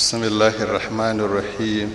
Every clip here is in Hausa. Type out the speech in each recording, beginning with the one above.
بسم الله الرحمن الرحيم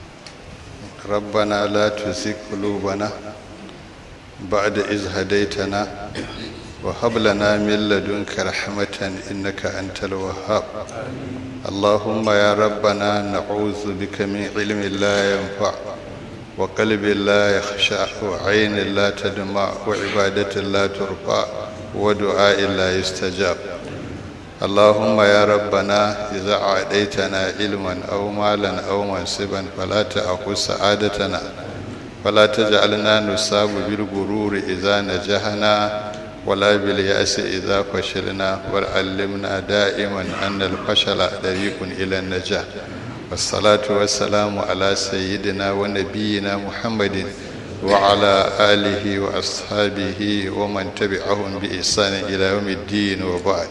ربنا لا تزغ قلوبنا بعد إذ هديتنا وهب لنا من لدنك رحمة إنك أنت الوهاب اللهم يا ربنا نعوذ بك من علم لا ينفع وقلب لا يخشع وعين لا تدمع وعبادة لا ترفع ودعاء لا يستجاب اللهم يا ربنا إذا أعطيتنا علما أو مالا أو منصبا فلا تأخذ سعادتنا ولا تجعلنا نصاب بالغرور إذا نجحنا ولا باليأس إذا فشلنا وعلمنا دائما أن الفشل طريق إلى النجاح والصلاة والسلام على سيدنا ونبينا محمد وعلى آله وأصحابه ومن تبعهم بإحسان إلى يوم الدين وبعد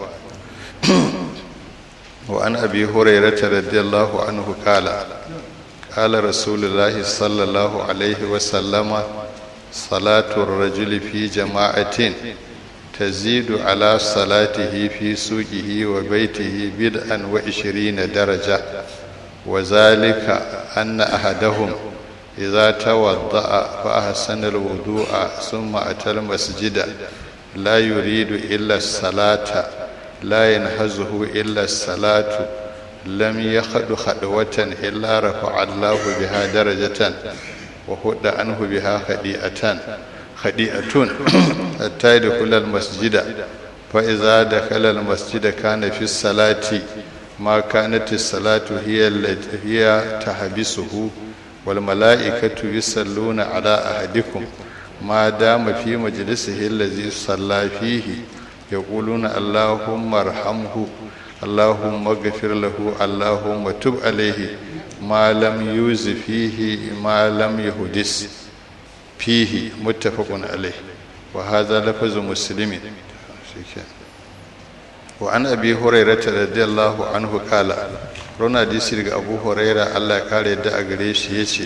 وعن أبي هريرة رضي الله عنه قال قال رسول الله صلى الله عليه وسلم صلاة الرجل في جماعة تزيد على صلاته في سوقه وبيته بدءا وعشرين درجة وذلك أن أحدهم إذا توضأ فأحسن الوضوء ثم أتى المسجد لا يريد إلا الصلاة لا ينهزه إلا الصلاة لم يخد خطوة إلا رفع الله بها درجة وهد عنه بها خديئة خديئة حتى يدخل المسجد فإذا دخل المسجد كان في الصلاة ما كانت الصلاة هي التي هي تحبسه والملائكة يصلون على أحدكم ما دام في مجلسه الذي صلى فيه يقولون اللهم ارحمه اللهم اغفر له اللهم تب عليه ما لم يوز فيه ما لم يحدث فيه متفق عليه وهذا لفظ مسلم وعن ابي هريره رضي الله عنه قال رنا ديسي ابو هريره الله kare da a gare shi yace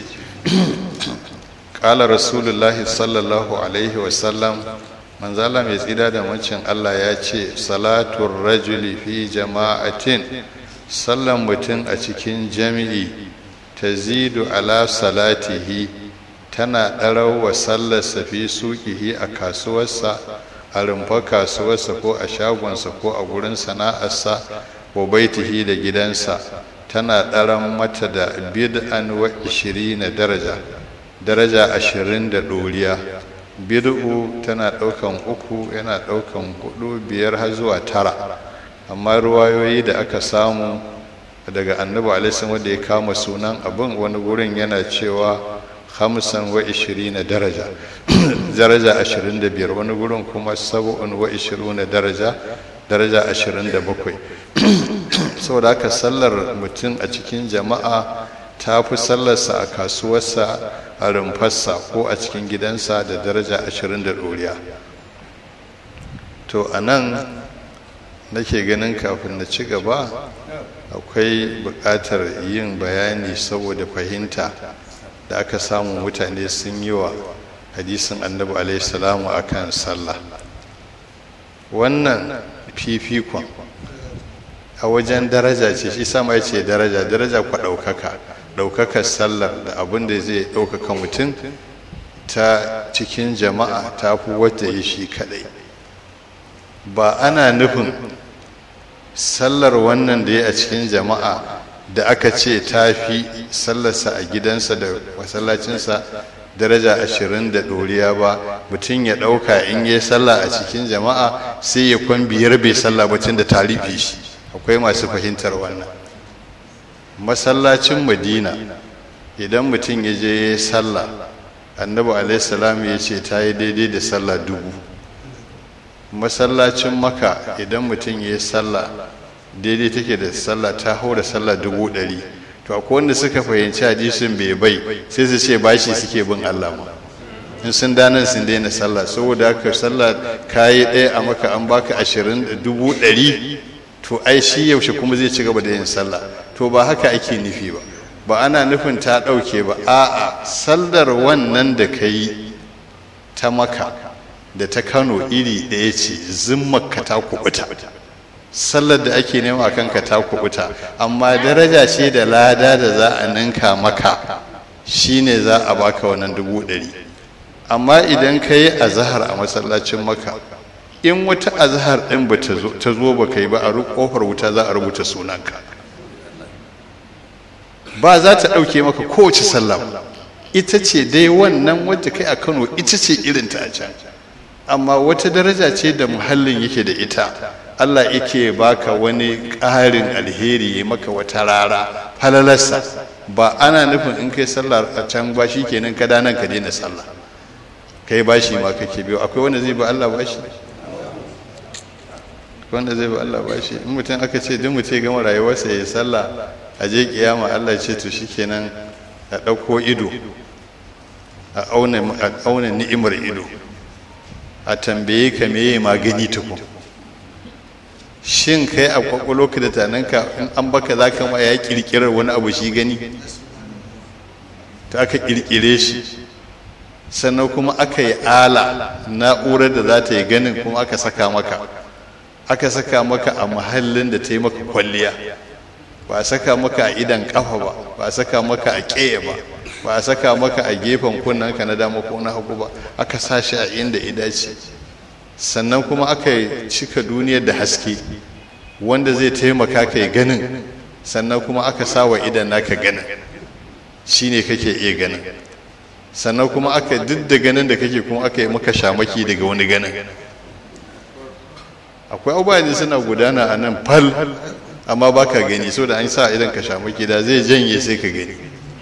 قال رسول الله صلى الله عليه وسلم manzala mai tsida da mancin Allah ya ce salatun rajuli fi jama'atin sallan mutum a cikin jami'i ta zidu ala salatihi tana ɗarau wa sallarsa fi suƙihi a kasuwarsa a rumfa kasuwarsa ko a shagonsa ko a gurin sana'arsa ko baitihi da gidansa tana ɗaran mata da bid'an wa na daraja daraja ashirin da ɗoriya bid'u tana ɗaukan uku yana ɗaukan hudu biyar har zuwa tara amma ruwayoyi da aka samu daga annabi alaihi wanda ya kama sunan abin wani gurin yana cewa hamsin wa ishirina daraja daraja ashirin da biyar wani gurin kuma sab'un wa ishirina daraja daraja ashirin da bakwai saboda haka sallar mutum a cikin jama'a ta fi sallarsa a kasuwarsa a rumfarsa ko a cikin gidansa da daraja ashirin da ɗoriya to a nan nake ganin kafin na ci gaba akwai buƙatar yin bayani saboda fahimta da aka samu mutane sun yi wa hadisin annabi alaihissalamu a kan sallah wannan fifikon a wajen daraja ce shi sama ya ce daraja daraja kwa ɗaukaka ɗaukakar sallar da abin da zai ɗaukaka mutum ta cikin jama'a ta fi wata yi shi kaɗai ba ana nufin sallar wannan da ya a cikin jama'a da aka ce ta fi sallarsa a gidansa da masallacinsa daraja ashirin da ɗoriya ba mutum ya ɗauka in yi sallah a cikin jama'a sai ya kwan biyar bai sallah batun da ta rufe shi akwai masu fahimtar wannan masallacin madina idan mutum ya je ya sallah annabi alaihissalam ya ce ta yi daidai da sallah dubu masallacin maka idan mutum ya yi sallah daidai take da sallah ta hau da sallah dubu ɗari to akwai wanda suka fahimci hadisin bai bai sai su ce bashi suke bin allah ma in sun danan sun daina sallah saboda haka sallah kayi ɗaya a maka an baka ashirin dubu ɗari to ai shi yaushe kuma zai ci gaba da yin sallah to ba haka ake nufi ba ba ana nufin ta ɗauke ba a'a sallar wannan da ka yi ta maka da ta kano iri ɗaya ce zimmarka ta kubuta sallar da ake nema a kanka ta kubuta amma daraja ce da lada da za a ninka maka shine za a baka wannan dubu ɗari amma idan ka yi azahar a masallacin maka in wata azahar ɗin ba ta zo ba ka yi ba a ƙofar wuta za a rubuta sunanka ba za ta ɗauke maka kowace sallah ita ce dai wannan wadda kai a kano ita ce irin ta a can amma wata daraja ce da muhallin yake da ita allah yake baka wani ƙarin alheri ya maka wata rara falalarsa ba ana nufin in kai sallah a can ba shi kenan ka nan ka daina sallah kai bashi ma kake biyo akwai wanda zai ba allah bashi wanda zai ba allah bashi in mutum aka ce duk mutum ya gama rayuwarsa ya yi sallah a je kiyama Allah ce to shikenan a ɗauko ido a auna ni'imar ido a tambaye ka meye magani tukun shin kai a kwakwalo ka da tananka in an baka za ka ma ya kirkirar wani abu shi gani ta aka kirkire shi sannan kuma aka yi ala na'urar da za ta yi ganin kuma aka saka maka aka saka maka a muhallin da ta yi maka kwalliya ba a saka maka a idan kafa ba ba a saka maka a ƙeya ba ba a saka maka a gefen kunnanka na dama ko na hagu ba aka sa shi a inda ya dace sannan kuma aka cika duniyar da haske wanda zai taimaka ka yi ganin sannan kuma aka sa wa idan naka ganin shine kake iya ganin sannan kuma aka duk da ganin da kake kuma aka yi maka shamaki daga wani ganin akwai abubuwa ne suna gudana a nan fal amma ba ka gani so da an sa idan ka shamaki da zai janye sai ka gani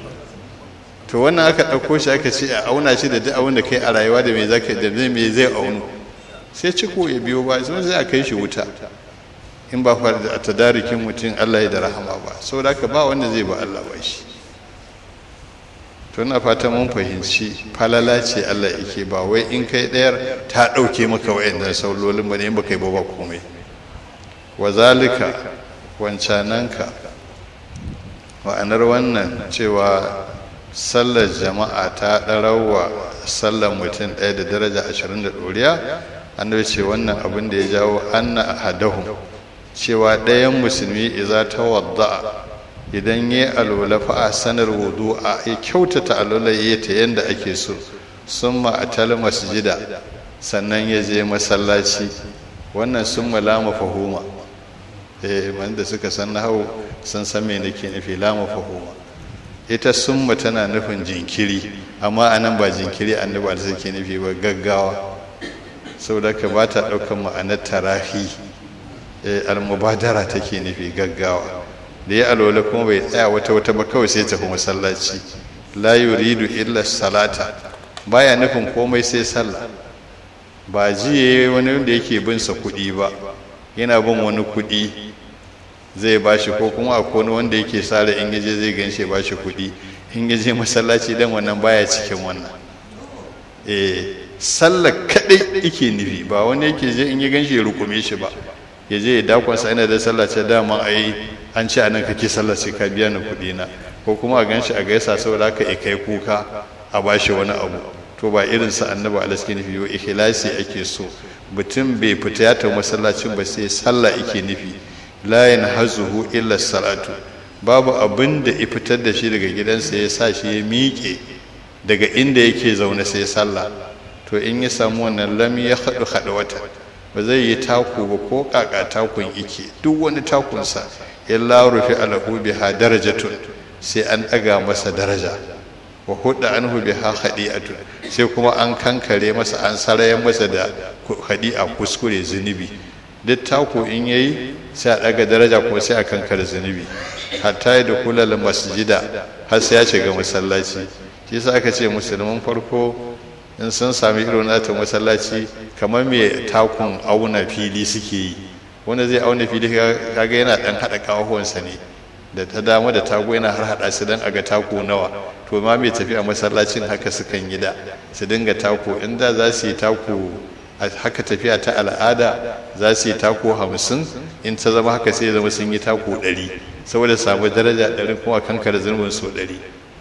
to wannan aka ɗauko shi aka ce a auna shi da duk abin da kai a rayuwa da mai zaka da mai zai aunu sai ciko ya biyo ba sai zai a kai shi wuta in ba fa da tadarikin mutum Allah ya da rahama ba saboda haka ba wanda zai ba Allah ba shi to ina fata mun fahimci falala ce Allah yake ba wai in kai ɗayar ta ɗauke maka wa'annan saulolin ba ne in ba kai ba ba komai wa zalika wancananka ma'anar wannan cewa sallar jama'a ta ɗarawa sallar mutum ɗaya da daraja ashirin da ɗoriya annabi ce wannan abin da ya jawo anna ahadahum cewa ɗayan musulmi iza ta wadda idan ya alola fa a sanar wudu a ya kyautata alola ya ta yadda ake so sun ma'atal masjida sannan ya je masallaci wannan sun malama fahuma eh wanda suka san nahawu sun san me nake nufi lama fahuma ita summa tana nufin jinkiri amma anan ba jinkiri annabi da suke nufi ba gaggawa saboda ka ba ta ɗaukar ma'anar tarafi almubadara take nufi gaggawa da ya alwala kuma bai tsaya wata wata ba kawai sai tafi masallaci la yuridu illa salata baya nufin komai sai sallah ba jiye wani wanda yake bin sa kuɗi ba yana bin wani kuɗi zai bashi ko kuma akwai wani wanda yake sare in yaje zai ganshi ba shi kuɗi in yaje masallaci dan wannan baya cikin wannan eh sallah kadai yake nufi ba wani yake je in ya ganshi ya rukume shi ba ya je ya dakon sa ina da sallah ce dama ai an ce anan kake sallah sai ka biya ni kuɗi na ko kuma a ganshi a gaisa saboda haka ya kai kuka a bashi wani abu to ba irin sa annabi alaihi nufi yo ikhlasi ake so mutum bai fita ya ta masallacin ba sai sallah yake nufi la yanhazuhu illa salatu babu abin da ya fitar da shi daga gidansa ya sa shi ya miƙe daga inda yake zaune sai sallah to in ya samu wannan lam ya haɗu haɗu wata ba zai yi taku ba ko ƙaƙa takun ike duk wani takunsa illa rufi alahu biha darajatun sai an ɗaga masa daraja wa hudda anhu biha khadi'atun sai kuma an kankare masa an sarayen masa da khadi'a kuskure zunubi duk taku in yayi sai a ɗaga daraja kuma sai a kankare zunubi hatta da kulal masjida har sai ya shiga masallaci shi yasa aka ce musulman farko in sun sami irin nata masallaci kamar mai takun auna fili suke yi wanda zai auna fili kaga yana dan hada kawahuwansa ne da ta dama da tago yana har hada su dan aga tako nawa to ma mai tafiya masallacin haka sukan yi da su dinga tako inda za su yi tako haka tafiya ta al'ada za su yi tako hamsin in ta zama haka sai zama sun yi tako ɗari saboda samu daraja ɗari kuma kankar zurbin so ɗari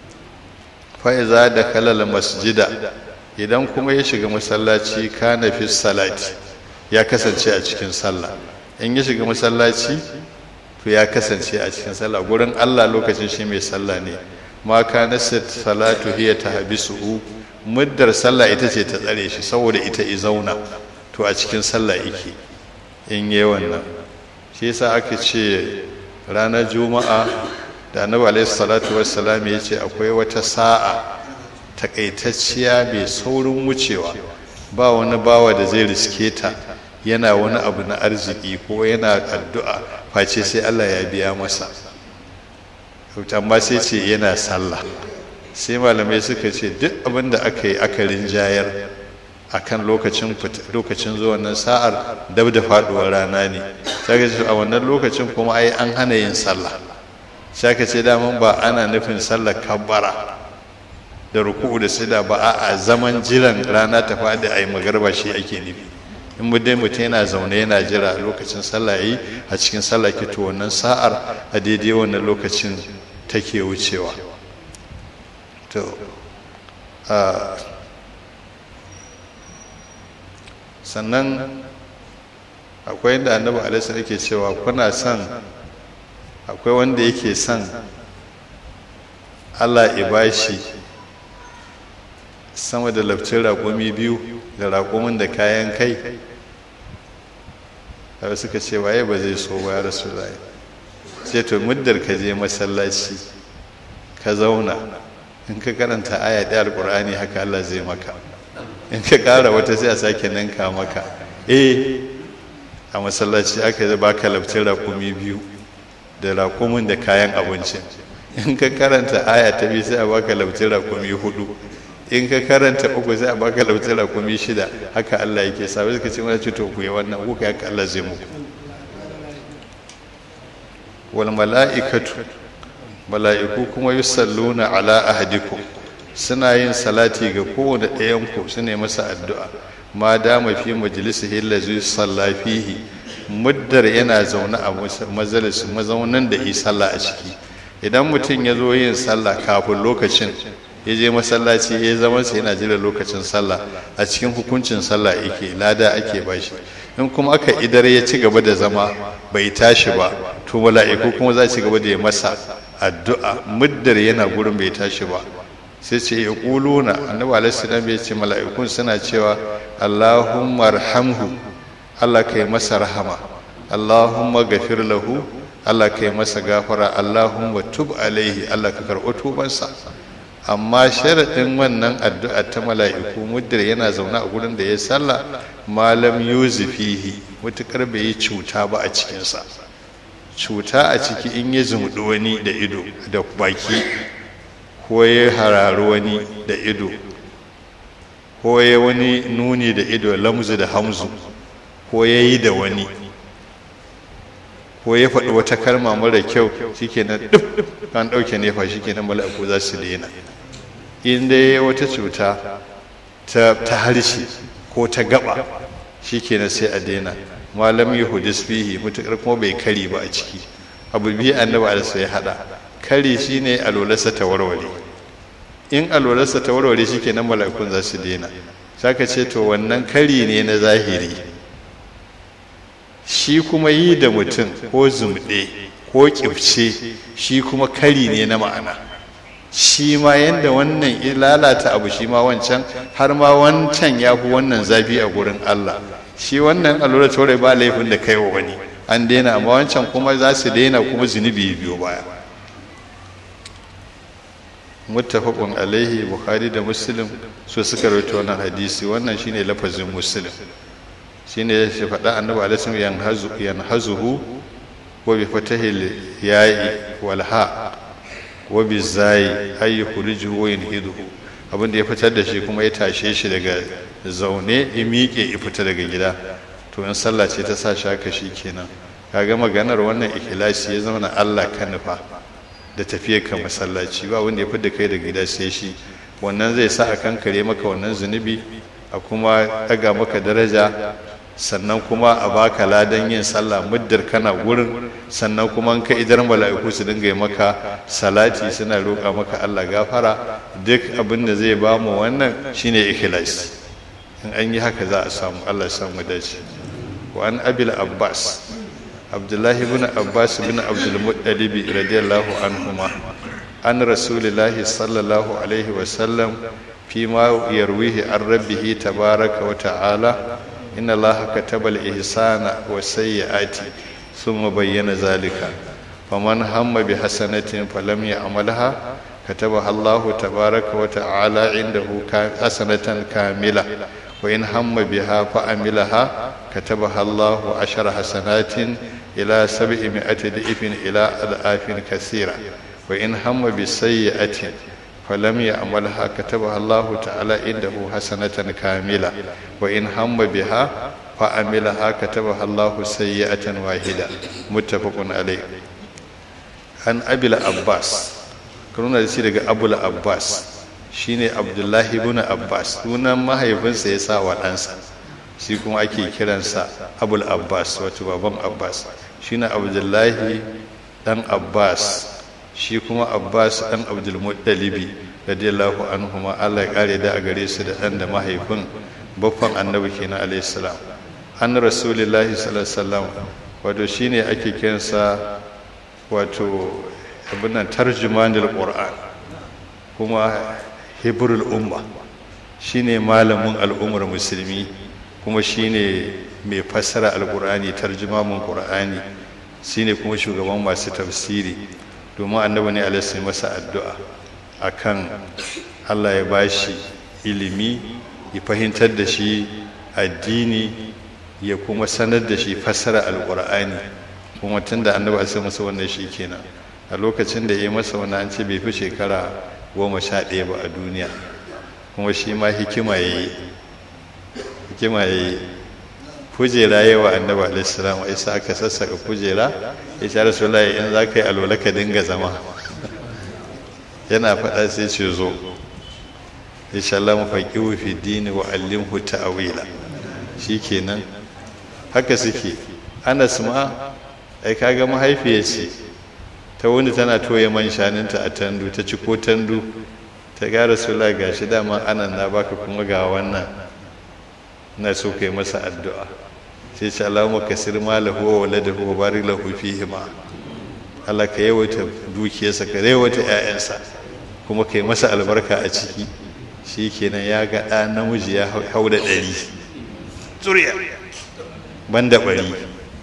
fa'iza da kalal masjida idan kuma ya shiga masallaci kana fi salati ya kasance a cikin sallah in ya shiga masallaci to ya kasance a cikin sallah gurin Allah lokacin shi mai sallah ne ma kana salatu hiya tahbisuhu muddar sallah ita ce ta tsare shi saboda ita i zauna to a cikin sallah yake in yi wannan shi yasa aka ce ranar juma'a da annabi alaihi salatu wassalam ya ce akwai wata sa'a takaitacciya mai saurin wucewa ba wani bawa da zai riske ta yana wani abu na arziki ko yana addu'a face sai Allah ya biya masa amma sai ce yana sallah sai malamai suka ce duk abin da aka yi aka rinjayar akan lokacin lokacin zuwan nan sa'ar dab da faduwar rana ne sai ce a wannan lokacin kuma ai an hana yin sallah sai ka ce daman ba ana nufin sallar kabbara da ruku'u da sida ba a zaman jiran rana ta faɗi a yi magarba shi ake nufi in mu dai mutum yana zaune yana jira lokacin sallah yi a cikin sallah ke to wannan sa'ar a daidai wannan lokacin take wucewa to sannan akwai inda annabi alaihi yake cewa kuna son akwai wanda yake son Allah ya bashi sama da lafcin raƙumi biyu da raƙumin da kayan kai da suka ce waye ba zai so ba ya rasu zai sai to muddar ka je masallaci ka zauna in ka karanta aya ɗaya alƙur'ani haka Allah zai maka in ka ƙara wata sai a sake ninka maka eh a masallaci aka zai baka lafcin raƙumi biyu da raƙumin da kayan abincin in ka karanta aya ta biyu sai a baka lafcin raƙumi hudu in ka karanta uku sai a baka lautar rakumi shida haka Allah yake sa suka ce mana to ku yi wannan kuka haka Allah zai muku wal mala'ikatu mala'iku kuma yusalluna ala ahadikum suna yin salati ga kowane ɗayan ku su ne masa addu'a ma dama fi majalisihi allazi salla fihi muddar yana zaune a majalis mazaunan da yi sallah a ciki idan mutum ya zo yin sallah kafin lokacin ya je masallaci ya zama sa yana jira lokacin sallah a cikin hukuncin sallah yake lada ake bashi in kuma aka idar ya ci gaba da zama bai tashi ba to mala'iku kuma za ci gaba da ya masa addu'a muddar yana gurin bai tashi ba sai ce ya kuluna annabi alaihi salam ya ce mala'ikun suna cewa Allahumma arhamhu Allah kai masa rahama Allahumma gafir lahu Allah kai masa gafara Allahumma tub alaihi Allah ka karɓi tubansa amma sharaɗin wannan addu'a ta mala'iku muddar yana zaune a gurin da ya sallah malam yuzufihi mutukar bai yi cuta ba a cikinsa cuta a ciki in ya zumuɗi wani da ido da baki ko ya hararu wani da ido ko ya wani nuni da ido lamzu da hamzu ko ya yi da wani ko ya faɗi wata kalma mara kyau shikenan duk kan ɗauke nefa shikenan mala'iku za su daina in dai wata cuta ta harshe ko ta gaba shikenan sai a daina malam yahudis fihi mutukar kuma bai kari ba a ciki abu biyu annabi alisa ya hada kari shine alwalarsa ta warware in alwalarsa ta warware shikenan mala'ikun za su daina saka ce to wannan kari ne na zahiri shi kuma yi da mutum ko zumɗe ko ƙifce shi kuma kari ne na ma'ana shi ma yadda wannan lalata abu shi ma wancan har ma wancan ya fi wannan zafi a gurin Allah shi wannan allura tore ba laifin da kai wa wani an daina amma wancan kuma za su daina kuma zunubi biyo baya muttafaqun alaihi bukhari da muslim su suka rawaito wannan hadisi wannan shine lafazin muslim shine ya shi faɗa annabi alaihi yanhazu yanhazuhu wa bi fatahil ya'i wal ha wa bi zai ay yukhrijuhu wa yanhiduhu abin da ya fitar da shi kuma ya tashe shi daga zaune ya miƙe ya fita daga gida to in sallah ce ta sa shi haka shi kenan kaga maganar wannan ikhlasi ya zama na Allah ka nufa da tafiyar ka masallaci ba wanda ya fi da kai daga gida sai shi wannan zai sa a kankare maka wannan zunubi a kuma ɗaga maka daraja sannan kuma a baka ladan yin sallah muddar kana gurin sannan kuma ka idar mala'iku su dinga yi maka salati suna roƙa maka Allah gafara duk abin da zai ba mu wannan shine ikhlas in an yi haka za a samu Allah ya samu dace wa an abil abbas abdullahi ibn abbas ibn abdul muttalib radiyallahu anhuma an rasulillahi sallallahu alaihi wa sallam fi ma yarwihi an rabbihi tabaraka wa ta'ala inna allaha kataba al-ihsana wa sayyi'ati thumma bayyana zalika faman hamma bi hasanatin falam ya'malha كتبها الله تبارك وتعالى عنده حسنة كاملة وإن هم بها فأملها كتبها الله عشر حسنات إلى سبعمائة ضعف إلى أضعاف كثيرة وإن هم بسيئة فلم يعملها كتبها الله تعالى عنده حسنة كاملة وإن هم بها فأملها كتبها الله سيئة واحدة متفق عليه عن أبي العباس karuna da shi daga abul abbas shine abdullahi ibn abbas sunan mahaifinsa ya sa wa ɗansa shi kuma ake kiransa abul abbas wato baban abbas shine abdullahi dan abbas shi kuma abbas dan abdulmuttalibi radiyallahu anhuma allah ya kare da a gare su da ɗan da mahaifin baffan annabi kenan alayhi salam an rasulillahi sallallahu alaihi wasallam wato shine ake kiransa wato abinan tarjumanil qur'an kuma hibrul umma shine malamin al'ummar musulmi kuma shine mai fassara alqur'ani tarjumamin qur'ani shine kuma shugaban masu tafsiri domin annabi ne alaihi masa addu'a akan Allah ya bashi ilimi ya fahimtar da shi addini ya kuma sanar da shi fassara alqur'ani kuma tunda annabi alaihi masa wannan shi kenan a lokacin da ya masa wani an ce bai fi shekara goma sha ɗaya ba a duniya kuma shi ma hikima ya yi hikima ya yi kujera yawa annaba alaihissalam a isa aka sassaka kujera ya sha rasu layi in za ka yi alwala ka dinga zama yana faɗa sai ce zo ya sha Allah mu faƙi wufi dini wa allimhu ta'awila shi kenan haka suke anas ma ai kaga mahaifiya ce ta wani tana toye man shaninta a tandu ta ci ko tandu ta gara sula ga shi dama anan na baka kuma ga wannan na so kai masa addu'a sai ce Allahumma kasir malahu wa waladahu wa barik lahu fihi ma Allah ka yawaita dukiyarsa ka yawaita ƴaƴansa kuma kai masa albarka a ciki shi kenan ya ga ɗa namiji ya hau da ɗari zuriya banda ɓari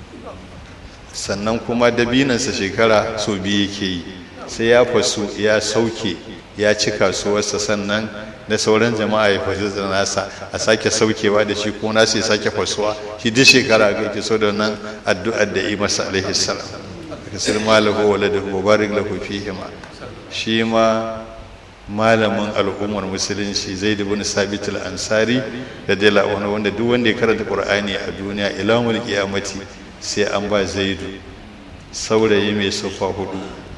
sannan kuma dabinansa shekara so biyu yake yi sai ya fasu ya sauke ya ci kasuwarsa sannan da sauran jama'a ya fasu da nasa a sake saukewa da shi ko nasu ya sake fasuwa shi duk shekara ga yake so da nan addu'ar da yi masa alaihi salam kasir malahu wa ladahu wa barik lahu fihi ma shi ma malamin al'ummar musulunci zaid ibn sabit al-ansari radiyallahu anhu wanda duk wanda ya karanta qur'ani a duniya ila mul qiyamati sai an ba zaidu saurayi mai sufa hudu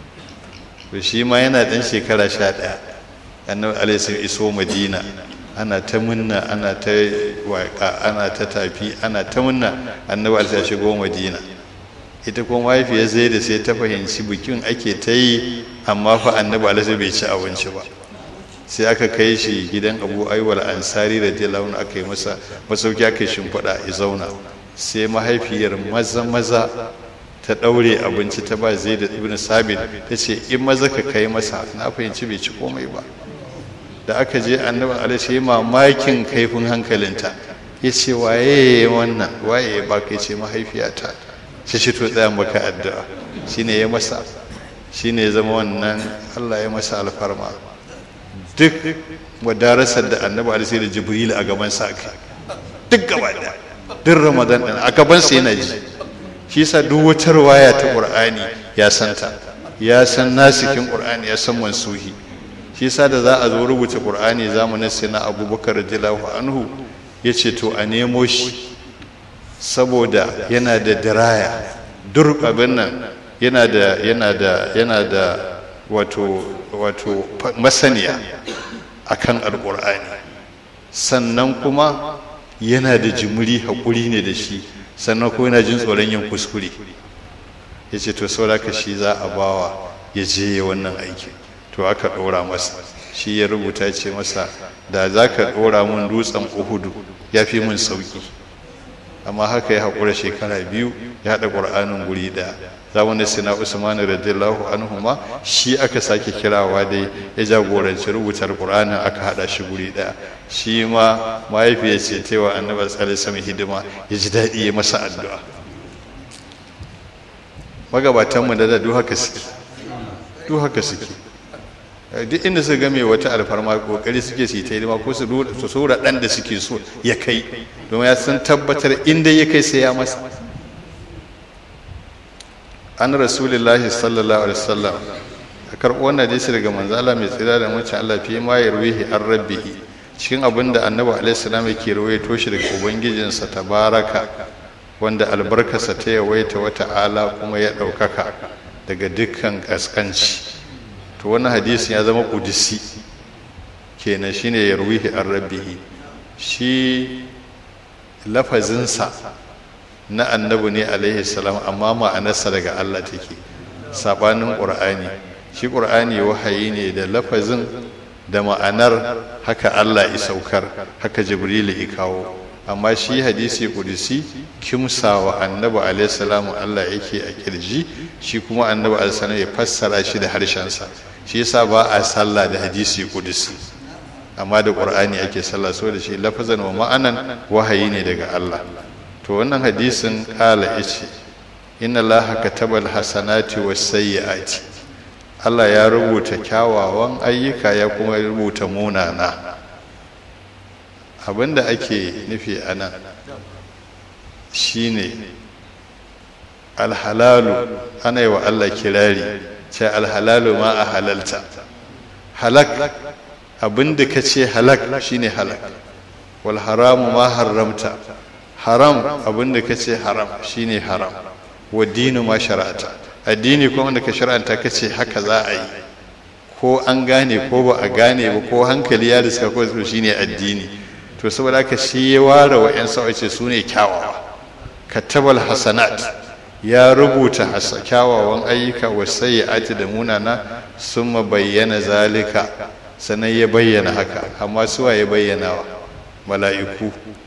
to shi ma yana dan shekara sha ɗaya annabi alaihi iso madina ana ta munna ana ta waka ana ta tafi ana ta munna annabi alaihi shigo madina ita kuma mahaifiyar zaidu sai ta fahimci bikin ake ta yi amma fa annabi alaihi bai ci abinci ba sai aka kai shi gidan abu aiwal ansari da dilaun aka yi masa masauki aka yi shimfiɗa ya zauna sai mahaifiyar maza maza ta ɗaure abinci ta ba zai da ibn sabit ta ce in maza ka kai masa na fahimci bai ci komai ba da aka je annabi alaihi mamakin kaifin hankalinta ya ce waye wannan waye ba kai ce mahaifiyata shi shi to tsaya maka addu'a shine ya masa shine ya zama wannan Allah ya masa alfarma duk wadarasar da annabi alaihi da jibril a gaban sa duk gaba da duk ramadan din a gaban sa yana ji shi yasa duk wata riwaya ta qur'ani ya santa ya san nasikin qur'ani ya san mansuhi shi yasa da za a zo rubuta qur'ani zamanin sai na abubakar radiyallahu anhu yace to a nemo shi saboda yana da diraya dur abin nan yana da yana da yana da wato wato masaniya akan alqur'ani sannan kuma yana da jimuri haƙuri ne da shi sannan kuma yana jin tsoron yin kuskure ya ce to sauraka shi za a bawa ya je ya wannan aiki to aka ɗora masa shi ya rubuta ce masa da za ka ɗora mun dutsen uhudu ya fi mun sauƙi amma haka ya haƙura shekara biyu ya haɗa ƙur'anin guri ɗaya zamanin sina usman radiyallahu anhu ma shi aka sake kirawa dai ya jagoranci rubutar ƙur'anin aka haɗa shi guri ɗaya shi ma mahaifiyar ce ta wa annabi sallallahu alaihi hidima ya ji daɗi ya masa addu'a magabatanmu da da duk haka suke duk haka suke duk inda su game wata alfarma kokari suke su yi ta hidima ko su sura dan da suke so ya kai domin ya san tabbatar inda ya kai sai ya masa an rasulullahi sallallahu alaihi wasallam a karɓo wannan hadisi daga manzo Allah mai tsira da mace Allah fi ma yarwihi an rabbihi cikin abin da annabi alaihi salam yake rawaito shi daga ubangijinsa tabaraka wanda albarkarsa ta yawaita wata ala kuma ya ɗaukaka daga dukkan ƙasƙanci to wannan hadisin ya zama ƙudisi kenan shine ya ruwihi an rabbihi shi lafazinsa na annabi ne alaihi salam amma ma'anarsa daga Allah take sabanin ƙur'ani shi ƙur'ani wahayi ne da lafazin da ma'anar haka Allah ya saukar haka jibrilu ya kawo amma shi hadisi kudisi kimsawa annabi alaihi salam Allah yake a kirji shi kuma annabi alaihi ya fassara shi da harshensa shi yasa ba a sallah da hadisi kudisi amma da qur'ani ake sallah so da shi lafazan wa ma'anan wahayi ne daga Allah to wannan hadisin kala yace inna allaha kataba alhasanati was-sayyi'ati Allah ya rubuta kyawawan ayyuka ya kuma rubuta munana abinda ake nufi a nan shine alhalalu ana yi wa Allah kirari ce alhalalu ma a halalta halak abinda ka ce halak shine halak wal haramu ma haramta haram abinda ka ce haram shine haram wa dinu ma shara'ata addini kuma wanda ka shara'anta ka ce haka za a yi ko an gane ko ba a gane ba ko hankali ya riska ko shine addini to saboda haka shi ya ware wa 'yan ce su ne kyawawa katabal hasanat ya rubuta kyawawan ayyuka wa sayyi'ati da munana sun bayyana zalika sannan ya bayyana haka amma suwa ya bayyana wa mala'iku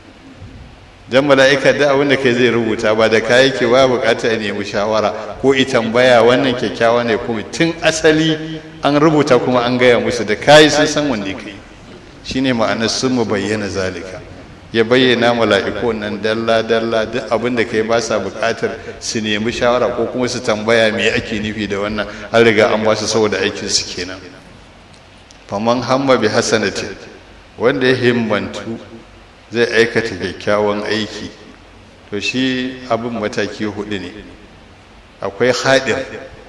dan mala'ika da abin da kai zai rubuta ba da kayi ke ba bukata ya nemi shawara ko i tambaya wannan kyakkyawa ne kuma tun asali an rubuta kuma an gaya musu da kayi sun san wanda kai shine ma'anar sun mu bayyana zalika ya bayyana mala'iku nan dalla dalla duk abin da kai ba sa buƙatar su nemi shawara ko kuma su tambaya me ake nufi da wannan an riga an ba su saboda aikin su kenan faman hamma bi hasanatin wanda ya himmantu zai aikata kyakkyawan aiki to shi abin mataki hudu ne akwai haɗin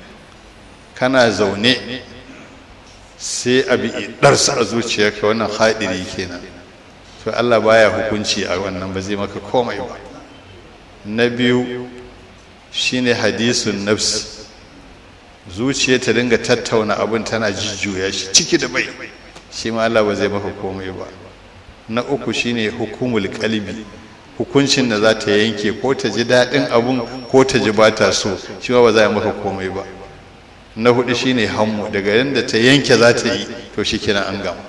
kana zaune sai abi ɗarsa a zuciyarka wannan haɗiri kenan to Allah baya hukunci a wannan ba zai maka komai ba na biyu shine hadisun nafs zuciya ta dinga tattauna abin tana jujjuya shi ciki da bai shi ma Allah ba zai maka komai ba na uku shine hukumul kalbi hukuncin da za ta yanke ko ta ji daɗin abun ko ta ji ba ta so shi ma ba za a maka komai ba na hudu shine hammu daga yadda ta yanke za ta yi to shi kenan an gama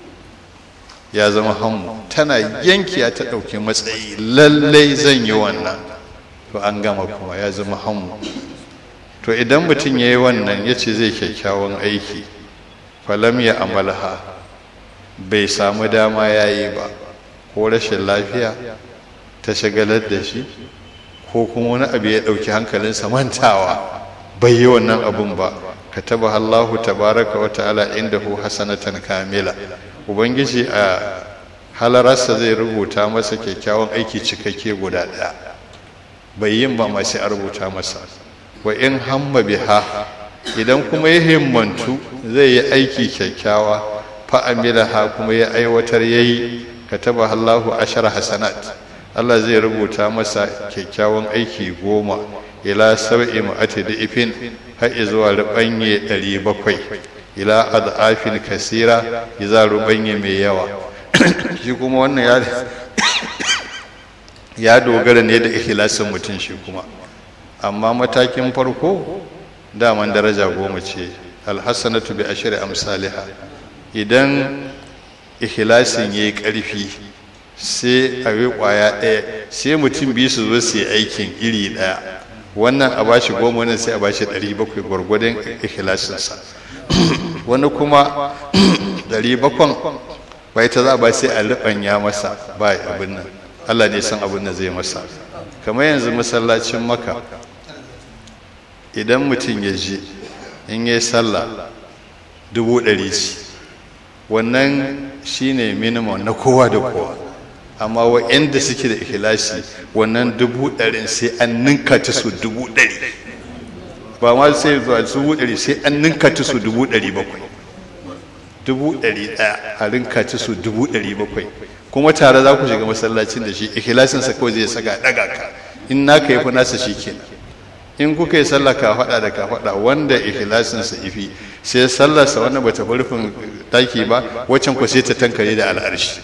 ya zama hammu tana yankiya ta ɗauki matsayi lallai zan yi wannan to an gama kuma ya zama hammu to idan mutum ya yi wannan ya ce zai kyakkyawan aiki falam ya amalha bai samu dama ya yi ba ko rashin lafiya ta shagalar da shi ko kuma wani abu ya ɗauki hankalinsa mantawa bai yi wannan abun ba ka taba Allahu tabaraka wa ta'ala indahu hasanatan kamila ubangiji a halararsa zai rubuta masa kyakkyawan aiki cikakke guda ɗaya bai yin ba ma sai a rubuta masa wa in hamma biha idan kuma ya himmantu zai yi aiki kyakkyawa fa amilaha kuma ya aiwatar yayi kataba Allahu ashara hasanat Allah zai rubuta masa kyakkyawan aiki goma ila sab'i ma'ati da ifin har zuwa rubanye 700 ila adafin kasira iza rubanye mai yawa shi kuma wannan ya ya dogara ne da ikhlasin mutum shi kuma amma matakin farko daman daraja goma ce alhassanatu bi ashri amsalha idan ikhlasin yayi karfi sai a yi ƙwaya ɗaya sai mutum biyu su zo su yi aikin iri ɗaya wannan a bashi goma wannan sai a bashi ɗari bakwai gwargwadon ikhlasinsa wani kuma ɗari bakwan bai ta za ba sai a riɓanya masa ba abin nan allah ne san abin da zai masa kamar yanzu masallacin maka idan mutum ya je in yi sallah dubu ɗari ce wannan shine minimum na kowa da kowa amma wa'anda suke da ikhlasi wannan dubu ɗarin sai an ninka ta su dubu ɗari ba ma sai zuwa dubu ɗari sai an ninka ta su dubu ɗari bakwai dubu ɗari ɗaya a rinka ta su dubu ɗari bakwai kuma tare za ku shiga masallacin da shi ikhlasinsa kawai zai saka ɗaga ka in naka yi fi nasa shi kenan in kuka yi sallah ka faɗa da ka faɗa wanda ikhlasinsa ifi sai sallarsa wannan bata rufin taki ba waccan ku sai ta tankare da al'arshi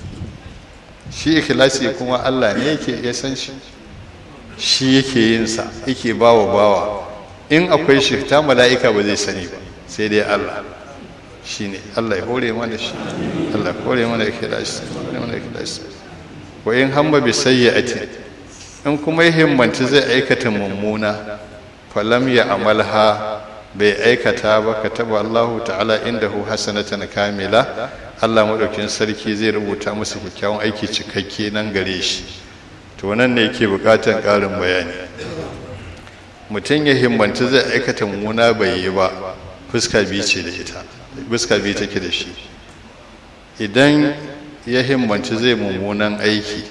shi ikhlasi kuma Allah ne yake ya san shi shi yake yin sa yake bawa bawa in akwai shi ta mala'ika ba zai sani ba sai dai Allah shine Allah ya hore mana shi Allah ya hore mana ikhlasi mana ikhlasi wa in hamma bi sayyi'ati in kuma ya himmanci zai aikata mummuna falam ya amalha bai aikata ba kataba Allahu ta'ala indahu hasanatan kamila Allah madaukin sarki zai rubuta masa kyakkyawan aiki cikakke nan gare shi to nan ne yake bukatan karin bayani mutum ya himmanci zai aikata mummuna bai yi ba fuska biyu ce da ita fuska biyu take da shi idan ya himmanci zai mummunan aiki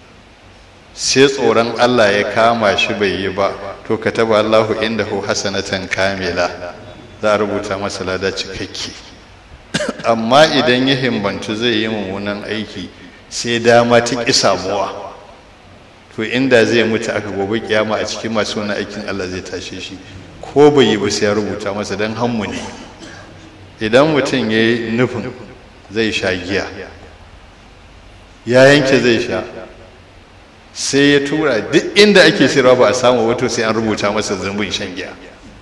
sai tsoron Allah ya kama shi bai yi ba to ka taba Allahu indahu hasanatan kamila za a rubuta masa lada cikakke amma idan ya himbanci zai yi mummunan aiki sai dama ta ƙi samuwa to inda zai mutu aka gobe kiyama a cikin masu wani aikin Allah zai tashe shi ko bai yi ba sai ya rubuta masa don hammu ne idan mutum ya yi nufin zai sha giya ya yanke zai sha sai ya tura duk inda ake sayarwa ba a samu wato sai an rubuta masa zambin shan giya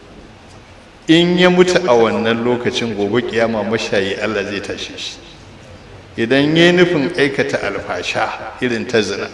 in ya mutu a wannan lokacin gobe kiyama mashayi Allah zai tashe shi idan ya nufin aikata alfasha irin ta zina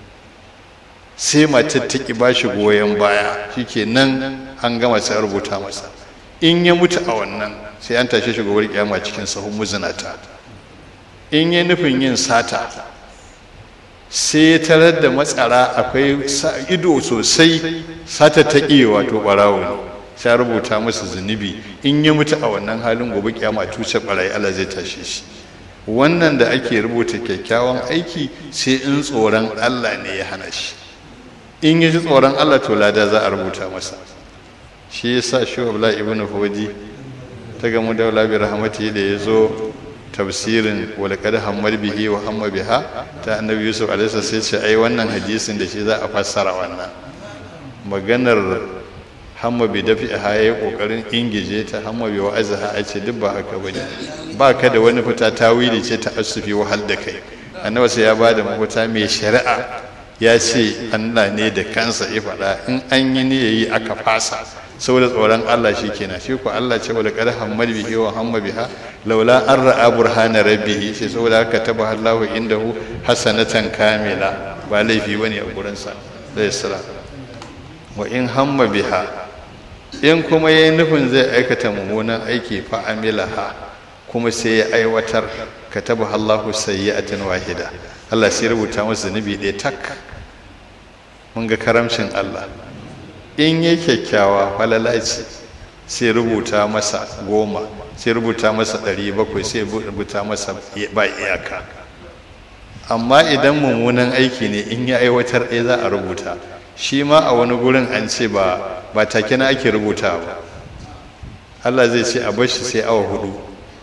sai matar ta ki bashi goyon baya shike nan an gama sai rubuta masa in ya mutu a wannan sai an tashe shi gobe kiyama cikin sahun muzinata in ya nufin yin sata sai ya tarar da matsara akwai ido sosai sata ta iya wato barawo sai rubuta masa zunubi in ya mutu a wannan halin gobe kiyama tuce barayi Allah zai tashe shi wannan da ake rubuta kyakkyawan aiki sai in tsoron Allah ne ya hana shi in ya ji tsoron Allah to lada za a rubuta masa shi yasa shi Abdullah ibn Hudi ta gamu da Wala bi rahmati da ya zo tafsirin walaqad hammad bihi wa hamma biha ta annabi yusuf alaihi sai ce ai wannan hadisin da shi za a fassara wannan maganar hamma bi dafi ha yayi kokarin ingije ta hamma bi wa azha a ce duk ba haka bane ba ka da wani fita tawili ce ta asufi wahal da kai annabi sai ya bada mafita mai shari'a ya ce Allah ne da kansa ya faɗa in an yi ne yayi aka fasa saboda tsoron Allah shi kenan shi ko Allah ce wala qad hammad bihi wa hamma biha laula an ra'a burhana rabbihi sai saboda haka taba Allahu indahu hasanatan kamila ba laifi bane a gurin sa zai sala wa in hamma biha in kuma yayi nufin zai aikata mummunan aiki fa amilaha kuma sai ya aiwatar kataba Allahu sayyi'atan wahida Allah sai rubuta masa zunubi ɗaya tak mun ga karamcin Allah in yi kyakkyawa falala ce sai rubuta masa goma sai rubuta masa ɗari bakwai sai rubuta masa ba iyaka amma idan mummunan aiki ne in ya aiwatar ɗaya za a rubuta shi ma a wani gurin an ce ba ba take na ake rubuta ba Allah zai ce a bashi sai awa hudu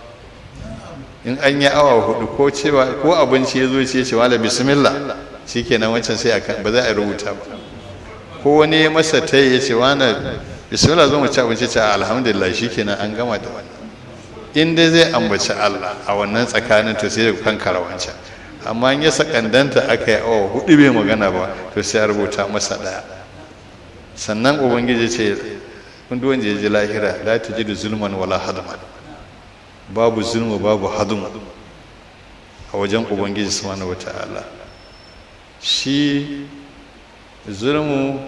in an yi awa hudu ko cewa ko abinci ya zo ce ce wala bismillah shikenan wancan sai ba za a rubuta ba ko wani ya masa ta ya ce wani bismillah zo mu ci abinci ce alhamdulillah shikenan an gama da wannan in dai zai ambaci Allah a wannan tsakanin to sai ya kankara wancan amma in ya sakandanta aka yi awa hudu bai magana ba to sai a rubuta masa daya sannan ubangiji ce kun duk wanda ya ji lahira la tajidu zulman wala hadman babu zulmu babu hadum a wajen ubangiji subhanahu wata'ala shi zulmu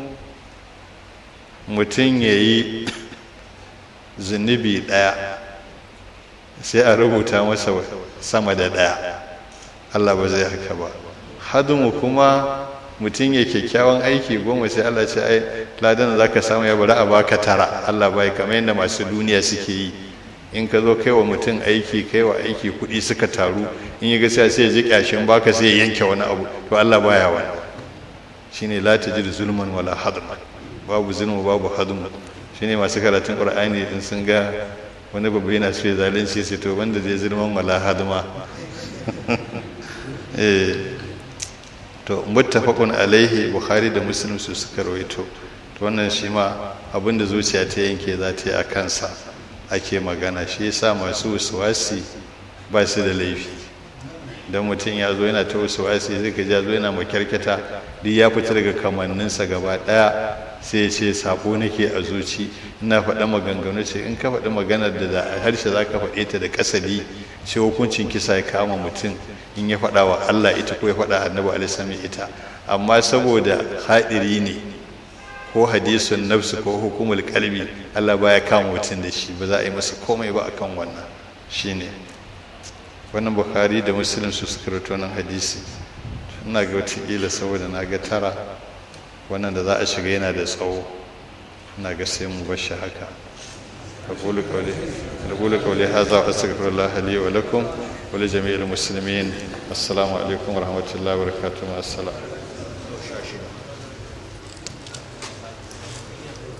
mutum ya yi zunubi ɗaya sai a rubuta masa sama da ɗaya allah ba zai haka ba hadmu kuma mutum ya kyakkyawan aiki goma sai allah ce ai ladan za ka samu ya bari a baka tara allah bai kamar yadda masu duniya suke yi in ka zo kai wa mutum aiki kai wa aiki kuɗi suka taru in yi gaskiya sai ya ji ƙyashin baka sai ya yanke wani abu to allah baya wani shine la tajid zulman wala hadma babu zulmu babu hadmu shine masu karatun qur'ani in sun ga wani babu yana so ya zalunci sai to wanda zai zulman wala hadma eh to muttafaqun alaihi bukhari da muslim su suka rawaito to wannan shi ma abinda zuciya ta yanke za ta yi a kansa ake magana shi yasa masu wasuwasi ba su da laifi don mutum ya zo yana ta wasuwasi zai ka ja zo yana makyarketa duk ya fita daga kamanninsa gaba ɗaya sai ya ce sabo nake a zuci ina faɗa maganganu ce in ka faɗi maganar da da harshe za ka faɗe ta da kasali sai hukuncin kisa ya kama mutum in ya faɗa wa Allah ita ko ya faɗa annabi alaihi ita amma saboda haɗiri ne ko hadisun nafsu ko hukumul kalbi Allah baya kama mutum da shi ba za a yi masa komai ba akan wannan shine wannan bukhari da muslim su suka rawaito nan hadisi ina ga wata saboda na ga tara wannan da za a shiga yana da tsawo ina ga sai mu bashi haka أقول قولي أقول قولي هذا وأستغفر الله لي ولكم ولجميع المسلمين السلام عليكم ورحمة الله وبركاته مع السلامة